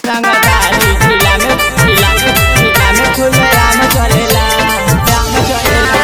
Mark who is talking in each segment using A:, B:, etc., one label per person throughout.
A: रंगदारी जिला में जिला में जिला में खुले आम चलेला आम चलेला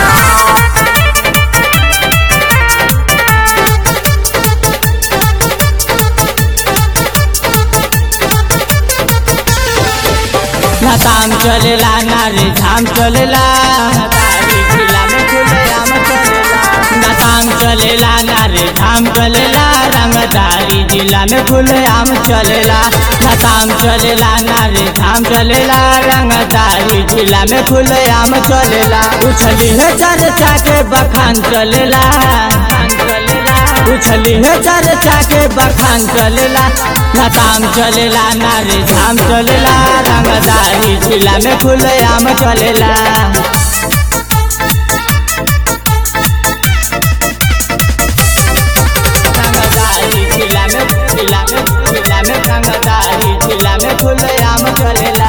A: ना काम चलेला ना रे धाम चलेला तारी जिला में खुले आम चलेला ना काम चलेला ना रे धाम चलेला रंगदारी जिला में खुले आम चलेला ना काम चलेला ना रे धाम चलेला रंगदारी जिला में खुले आम चलेला उछली है चर्चा के बखान चलेला चलेला उछली है चर्चा के बखान चलेला ना काम चलेला ना रे धाम चलेला रंगदारी जिला में खुले आम चलेला रंगदारी जिला में जिला में जिला में रंगदारी जिला में खुले आम चलेला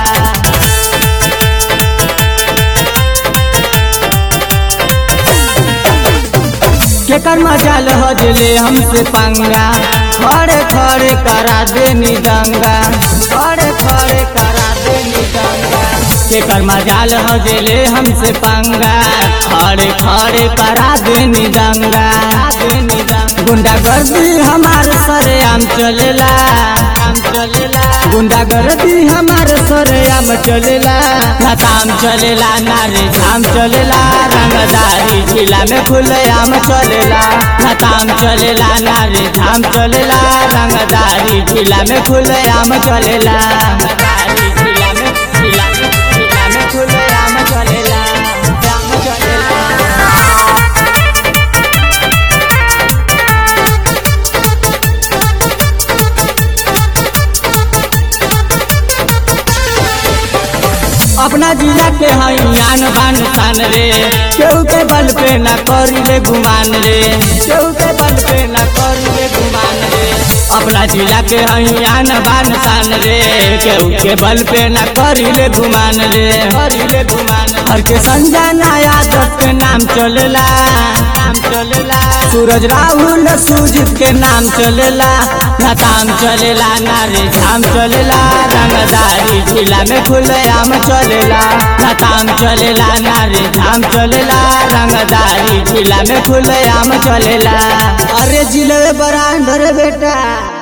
A: केकर मजाल हजले हमसे पंगा खड़े खड़े करा दे दंगा खड़े खड़े करा दे दंगा केकर मजाल हजले हमसे पंगा खड़े खड़े करा दे दंगा गुंडा गर्दी हमारे सरे आम चलेला आम चलेला गुंडा गर्दी हमारे सरे आम चलेला ना ताम चलेला ना रे धाम चलेला रंगदारी जिला में खुले आम चलेला ना ताम चलेला ना रे धाम चलेला रंगदारी जिला में खुले आम चलेला रंगदारी जिला में जिला में जिला में खुले आम चलेला आम चलेला अपना जिला के हई आन बान शान रे केहू के बल पे ना करी रे गुमान रे केहू के बल पे ना करी रे गुमान रे अपना जिला के हई आन बान शान रे केहू के बल पे ना करी रे गुमान रे करी रे गुमान हर के संजय नया दस के नाम चलेला नाम चलेला सूरज राहुल सुजीत के नाम चलेला ना ताम चलेला ना रे धाम चलेला रंगदारी जिला में खुले आम चलेला ना ताम चलेला ना रे धाम चलेला रंगदारी जिला में खुले आम चलेला
B: अरे जिले बरांडर बेटा